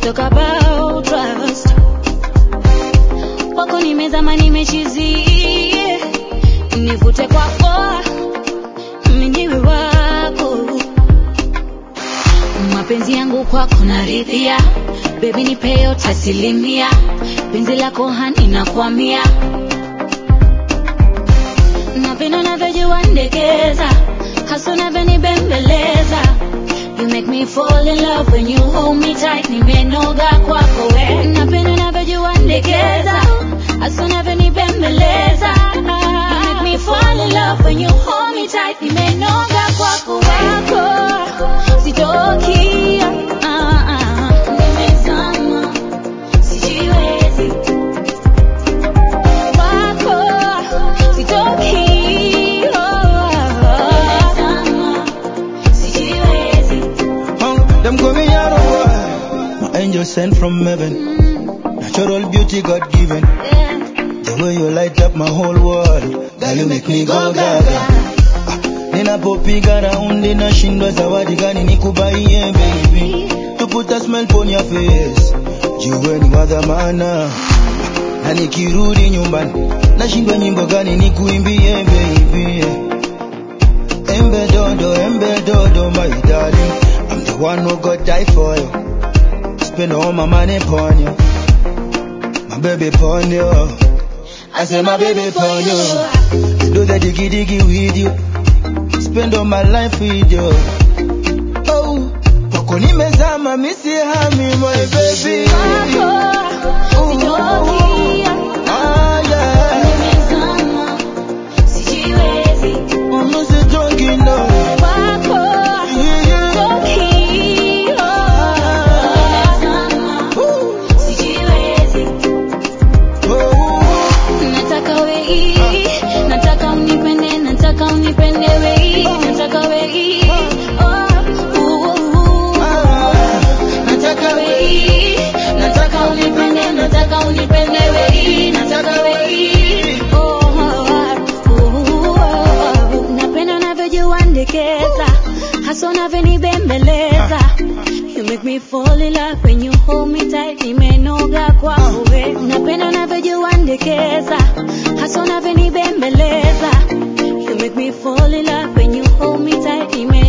talk about trust. Wako nimezama nimechizi, nivute kwako, mwenyewe wako. Mapenzi yangu kwako naridhia, baby nipe yote asilimia, penzi lako hani nakwamia, napenda unavyojua ndekeza, hasa unavyonibembeleza You make me fall in love when you hold me tight, nimenoga kwako we. Napenda unavyojua ndekeza, hasa unavyonibembeleza. You make me fall in love when you hold me tight, nimenoga kwako we. Sitoki, ah, ah, nimezama, sijiwezi. Wako, sitoki, oh, nimezama, sijiwezi. Oh, them call me Yaro boy. My angel sent from heaven. Natural beauty God given. Yeah. The way you light up my whole world. Girl, you make me go gaga. Ninapopiga raundi nashindwa zawadi gani nikubaie baby. To put a smile on your face. Jiwe ni wa dhamana. Na nikirudi nyumbani nashindwa nyimbo gani nikuimbie baby. Embe dodo, embe dodo, my darling. I'm the one who got die for you. Spend all my money upon you. My baby upon you. I say my baby upon you. Do the diggy diggy with you. Spend all my life with you. Oh, poko nimezama misi hami my baby. Ooh, ah yeah. I'm a drunk enough. Yeah, yeah. Ooh, oh. Nataka wei, nataka unipende, nataka unipende wei, nataka wei. Oh, ooh, ooh. Nataka wei, nataka unipende, nataka unipende wei, nataka wei. Oh, oh, oh. Napenda unavyojua ndekeza, hasa unavyonibembeleza. You make me fall in love when you hold me tight, nimenoga kwako we. Napenda unavyojua ndekeza, hasa unavyonibembeleza. You make me fall in love when you hold me tight, nimenoga